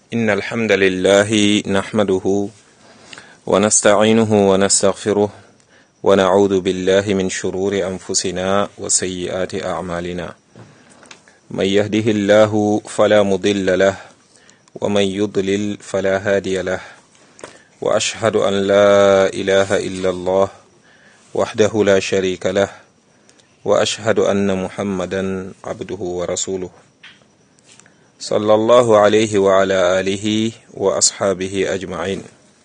إن الحمد لله نحمده ونستعينه ونستغفره ونعوذ بالله من شرور أنفسنا وسيئات أعمالنا من يهده الله فلا مضل له ومن يضلل فلا هادي له وأشهد أن لا إله إلا الله وحده لا شريك له وأشهد أن محمدا عبده ورسوله صلى الله عليه وعلى آله وأصحابه أجمعين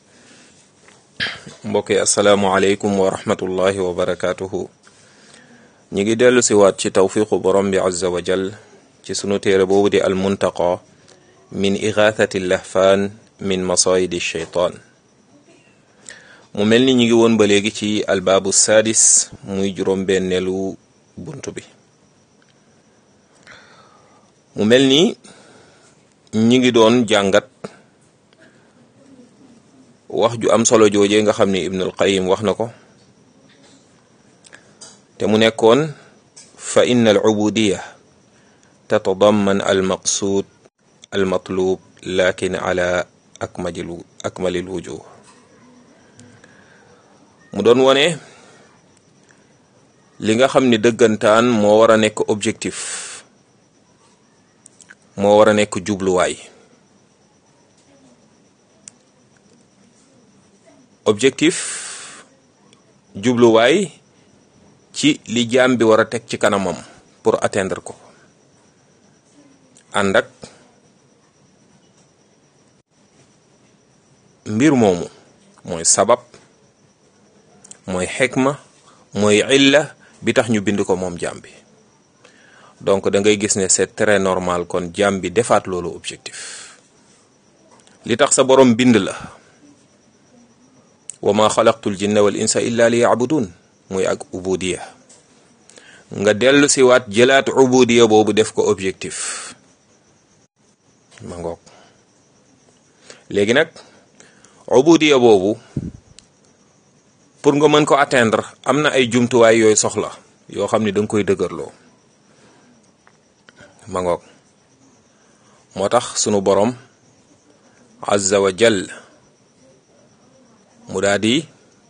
mbokki asalaamualeykum wa rahmatullahi wa barakaatuhu ñi ngi dellu si waat ci tawfiqu borom bi azza wa jal ci sunu téere boobu di almuntaqa min igaathati lahfaan min masayidi sheytaan mu mel ni ñi ngi woon ba léegi ci albaabu saadis muy juróom-benneelu bunt bi mu mel ni ñi ngi doon jàngat wax ju am solo jooje nga xam ni ibnul qayim wax na ko te mu nekkoon fa inna al ubudiya tatadamman al maqsuud al matlub lakin ala akmalil akmalil wujuh mu doon wone li nga xam ni dëggantaan moo war a nekk objectif moo war a nekk jubluwaay objectif jubluwaay ci li jaam bi war a teg ci kanamam pour atteindre ko ànd ak mbir moomu mooy sabab mooy xikma mooy illa bi tax ñu bind ko moom jaam bi donc da ngay gis ne c'est très normal kon jaam bi defaat loolu objectif li tax sa borom bind la wa ma xalaqtul jinna wal insa illa li yabudun muy ak ubudiya nga dellu si waat jëlaat ubudiya boobu def ko objectif ma ngoog léegi nag ubudiya boobu pour nga mën ko atteindre am na ay jumtuwaay yooyu soxla yoo xam ni da nga koy dëgërloo ma ngoog moo tax sunu borom azza wa jall mu daal di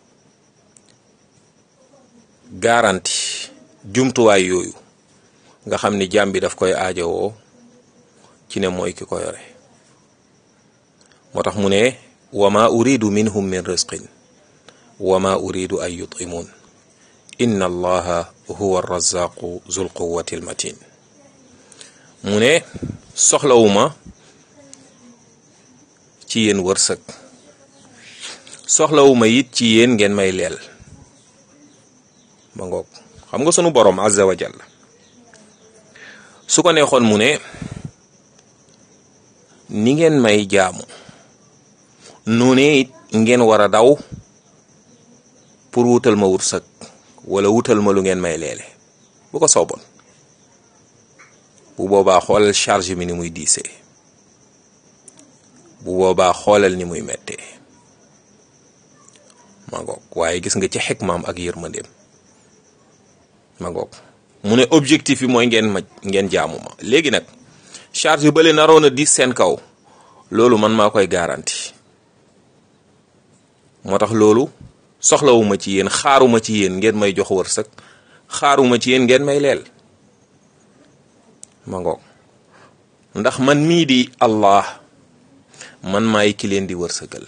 garanti jumtuwaay yooyu nga xam ni jaam bi daf koy aajowoo ci ne mooy ki ko yore moo tax mu ne wa ma uridu minhum min risqin wa ma uridu an yutimun inna allaha huwa arrazaqu zul quwati almatin mu ne soxlawuma ci yéen wërsëg soxlawuma it ci yéen ngeen may leel ba ngoog xam nga sunu borom azza wa jalla su ko neexoon mu ne ni ngeen may jaamu noonee it ngeen war a daw pour wutal ma wërsëg wala wutal ma lu ngeen may leele bu ko sooboon bu boobaa xoolal charge mi ni muy diisee bu boobaa xoolal ni muy mettee ma ngoog waaye gis nga ci xikmaam ak yërmandeem ma ngoog mu ne objectif bi mooy ngeen ma ngeen jaamu ma léegi nag charge bële naroon a diis seen kaw loolu man maa koy garanti moo tax loolu soxlawuma ci yéen xaaruma ci yéen ngeen may jox wërsëg xaaruma ci yéen ngeen may leel ma ngoog ndax man mii di Allah man maay ki leen di wërsëgal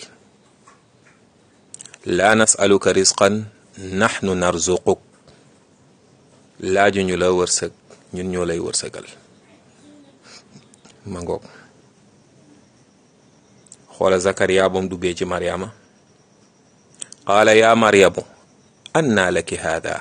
laa nasaluka risqan naxnu narzuquk laajuñu la wërsëg ñun ñoo lay wërsëgal ma ngoog xoola Zakariya bam duggee ci Maryama qaala yaa Maryamu annaa laki haada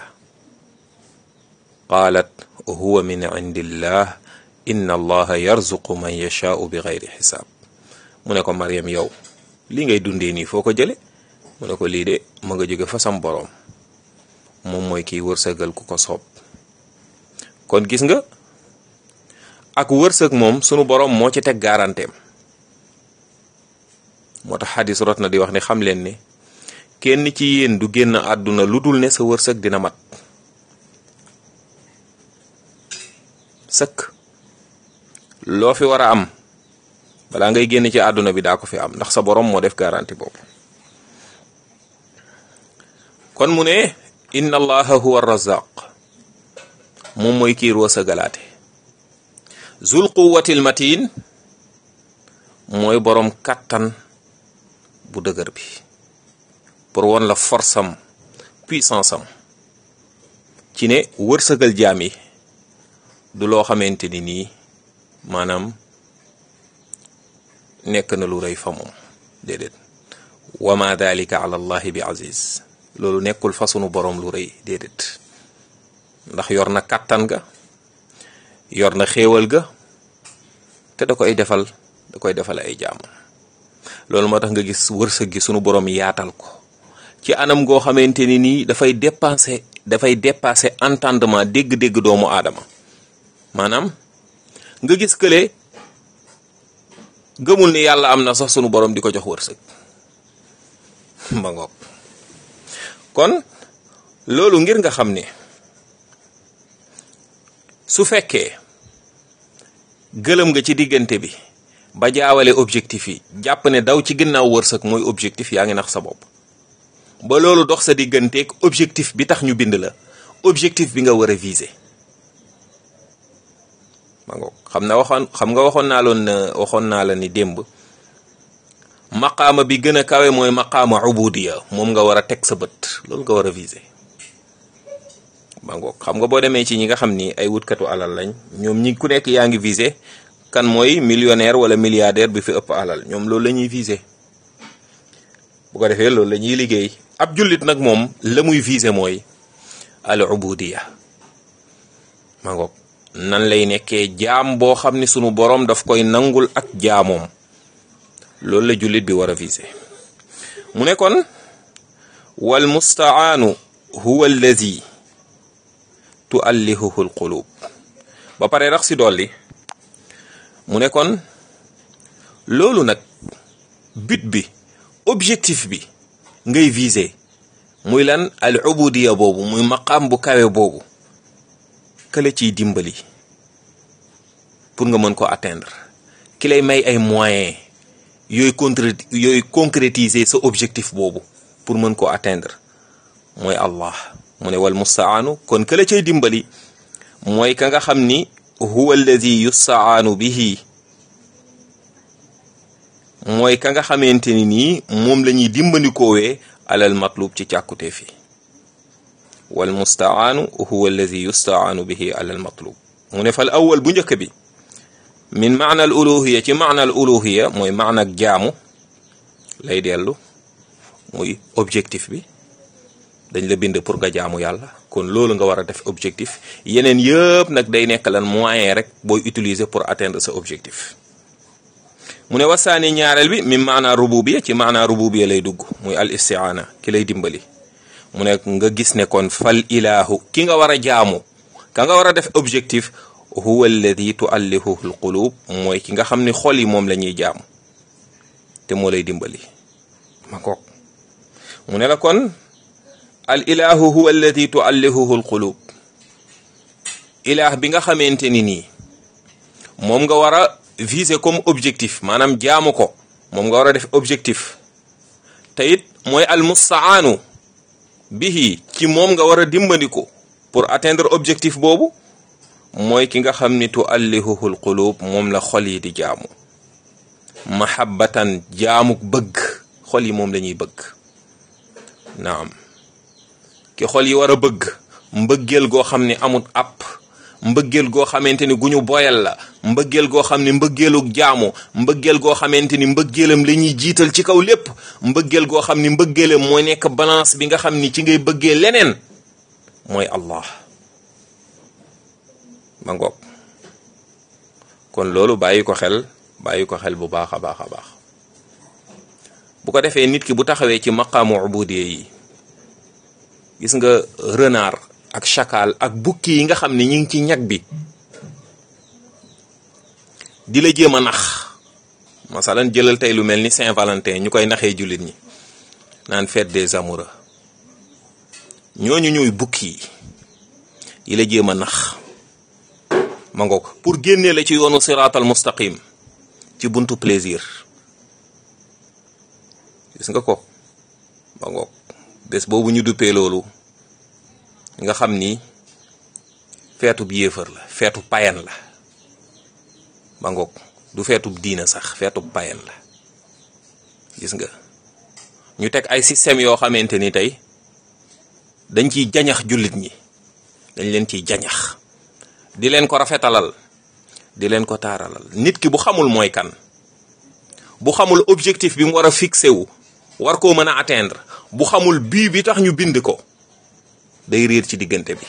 qaalat huwa min indillah inna allaha yarzuqu man yashaau bi gayri xisaab mu ne ko Maryam yow lii ngay dundee nii foo ko jële mu ne ko lii de ma nga jóge fa sam boroom moom mooy kiy wërsëgal ku ko soob kon gis nga ak wërsëg moom sunu boroom moo ci teg garanteem moo tax xadis rot na di wax ne xam leen ne kenn ci yéen du génn àdduna lu dul ne sa wërsëg dina mat sëkk loo fi war a am balaa ngay génn ci àdduna bi daa ko fi am ndax sa borom moo def garantie boobu kon mu ne inna allaha huwa razaq moom mooy kiir wërsëgalaate zul quwwatil matin mooy borom kattan bu dëgër bi pour won la force am puissance am ci ne wërsëgal jaam yi du loo xamante ni nii maanaam nekk na lu rëy fa moom déedéet wa ma dalika ala allahi bi aziz loolu nekkul fa sunu borom lu rëy déedéet ndax yor na kàttan ga yor na xéewal ga te da koy defal da koy defal ay jaamam loolu moo tax nga gis wërsëg gi sunu borom yaatal ko ci anam goo xamante ni nii dafay dépasser dafay dépasser entendement dégg-dégg doomu aadama maanaam nga gis kële gëmul ni yàlla am na sax sunu borom di ko jox wërsëg ma ngoog kon loolu ngir nga xam ne su fekkee gëlëm nga ci diggante bi ba jaawale objectif yi jàpp ne daw ci ginnaaw wërsëg mooy objectif yaa ngi nax sa bopp ba loolu dox sa digganteeg objectif bi tax ñu bind la objectif bi nga war a viser ma ngoog xam na waxoon xam nga waxoon naa loon waxoon naa la ni démb maqaama bi gën a kawe mooy maqaama ubudiya moom nga war a teg sa bët loolu nga war a viser ma ngoog xam nga boo demee ci ñi nga xam ni ay wutkatu alal lañ ñoom ñi ku nekk yaa ngi viser kan mooy millionnaire wala milliardaire bi fi ëpp alal ñoom loolu la ñuy viser bu ko defee loolu la ñuy liggéey ab jullit nag moom la muy viser mooy al ubudiya ma ngoog nan lay nekkee jaam boo xam ni sunu boroom daf koy nangul ak jaamoom loolu la jullit bi war a viser mu ne kon wal mustaanu huwa allazi tuallihuhu al qulub ba pare rax si dolli mu ne kon loolu nag but bi objectif bi ngay viser muy lan al ubudiya boobu muy maqaam bu kawe boobu kële ciy dimbali pour nga mën ko atteindre ki lay may ay moyens yooyu concré yooyu concrétiser sa objectif boobu pour mën ko atteindre mooy Allah mu ne wal mustaanu kon kële cay dimbali mooy ka nga xam ni huwa alladi yustaanu bihi mooy ka nga xamante ni nii moom la ñuy dimbandikoowee alal matlub ci càkkutee fi wal mustaanu huwa alladi yustaanu bihi alal matlub mu ne fal awal bu njëkk bi min maana al uluhiya ci maana al uluhiya mooy maana ak jaamu lay dellu muy objectif bi dañ la bind pour nga jaamu yàlla kon loolu nga war a def objectif yeneen yëpp nag day nekk lan moyen rek booy utiliser pour atteindre sa objectif mu ne wasaani ñaareel bi min maana rububiya ci maana rububiya lay dugg muy al istiaana ki lay dimbali mu ne nga gis ne kon fal ilahu ki nga war a jaamu ka nga war a def objectif huwa alladi tuallihuhu al qulub mooy ki nga xam ni xol yi moom la ñuy jaamu te moo lay dimbali ma kook mu ne la kon al ilahu huwa alladi tuallihuhu al qulub ilah bi nga xamante ni nii moom nga war a viser comme objectif maanaam jaamu ko moom nga war a def objectif te it mooy al mustaanu bihi ci moom nga war a dimbandiku pour atteindre objectif boobu mooy ki nga xam ni tuallihuhu al qulub moom la xol yi di jaamu mahabbatan jaamuk bëgg xol yi moom la ñuy bëgg naam ki xol yi war a bëgg mbëggeel goo xam ni amut app mbëggeel goo xamante ni gu ñu boyal la mbëggeel goo xam ni mbëggeelug jaamu mbëggeel goo xamante ni mbëggeelam la ñuy jiital ci kaw lépp mbëggeel goo xam ni mbëggeelam mooy nekk balance bi nga xam ni ci ngay bëggee leneen mooy Allah ma ngoog kon loolu bàyyi ko xel bàyyi ko xel bu baax a baax a baax bu ko defee nit ki bu taxawee ci maqaamu ubudiya yi gis nga renard ak chacal ak bukki yi nga xam ne ñi ngi ci ñag bi di la jéem a nax masalan jëlal tey lu mel ni Saint-Valentin ñu koy naxee jullit ñi naan fête des amoureux ñooñu ñooy bukki yi yi la jéem a nax ma ngoog pour génnee la ci yoonu siraatal mustaqim ci buntu plaisir gis nga ko ba ngoog bés boobu ñu duppee loolu nga xam ni feetub yéefar la feetu payen la ba ngoog du feetub diina sax feetub payen la gis nga ñu teg ay système yoo xamante ni tey dañ ciy jañax jullit ñi dañ leen ciy jañax di leen ko rafetalal di leen ko taaralal nit ki bu xamul mooy kan bu xamul objectif bi mu war a fixé wu war koo mën a atteindre bu xamul bii bi tax ñu bind ko day réer ci diggante bi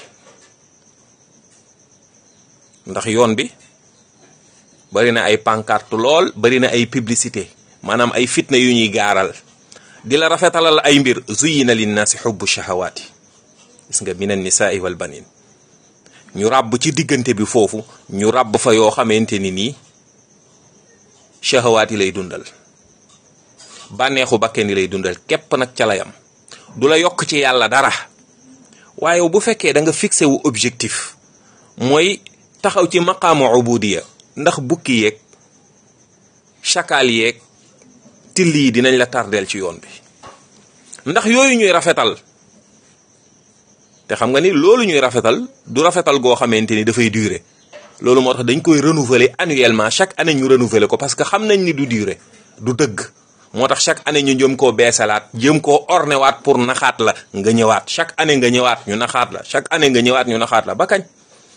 ndax yoon bi bari na ay pancarte lool bari na ay publicité maanaam ay fitna yu ñuy gaaral di la rafetalal ay mbir zuyina linnaasi xubbu shahawaati gis nga minan nisaai wal banin ñu ràbb ci diggante bi foofu ñu ràbb fa yoo xamante ni nii shahawaat yi lay dundal bànneexu bakken yi lay dundal képp nag ca layam du la yokk ci yàlla dara waaye bu fekkee da nga fixé wu objectif mooy taxaw ci maqaamu ubudiya ndax bukki yeeg chakal yeeg till yi dinañ la tardeel ci yoon bi ndax yooyu ñuy rafetal te xam nga ni loolu ñuy rafetal du rafetal goo xamante ni dafay durer loolu moo tax dañ koy renouveler annuellement chaque année ñu renouveler ko parce que xam nañ ni du durer du dëgg moo tax chaque année ñu jëm koo beesalaat jëm koo ornewaat pour naxaat la nga ñëwaat chaque année nga ñëwaat ñu naxaat la chaque année nga ñëwaat ñu naxaat la ba kañ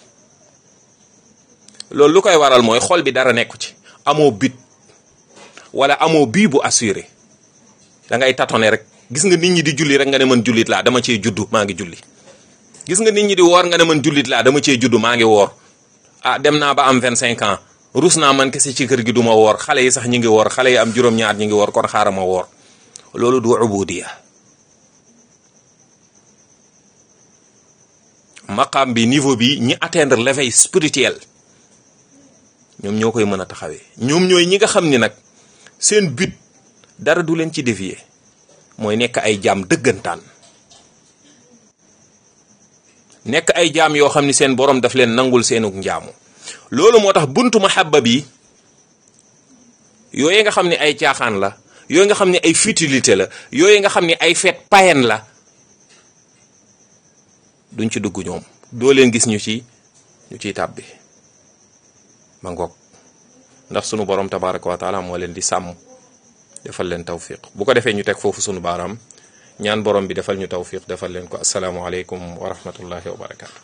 loolu lu koy waral mooy xol bi dara nekku ci amoo but wala amoo bii bu assuré da ngay tâtonner rek gis nga nit ñi di julli rek nga ne man jullit laa dama cee juddu maa ngi julli gis nga nit ñi di woor nga ne man jullit laa dama cee juddu maa ngi woor ah dem naa ba am 25 ans rus naa man kese ci kër gi du ma woor xale yi sax ñi ngi woor xale yi am juróom-ñaar ñi ngi woor kon xaaral ma woor loolu du ubudiya maqaam bi niveau bi ñi atteindre l'éveil spirituel ñoom ñoo koy mën a taxawee ñoom ñooy ñi nga xam ni nag seen but dara du leen ci dévier mooy nekk ay jaam dëggantaan nekk ay jaam yoo xam ni seen borom daf leen nangul seenug njaamu loolu moo tax buntu mahabba bi yooyu nga xam ne ay caaxaan la yooyu nga xam ne ay futilité la yooyu nga xam ne ay fête païenne la duñ ci dugg ñoom doo leen gis ñu ci ñu ciy tàbbi ma ngoog ndax sunu borom tabaraka wa taala moo leen di sàmm defal leen tawfiq bu ko defee ñu teg foofu sunu baaraam ñaan borom bi defal ñu tawfiq defal leen ko asalaamualeykum wa rahmatullahi wa barakaatu.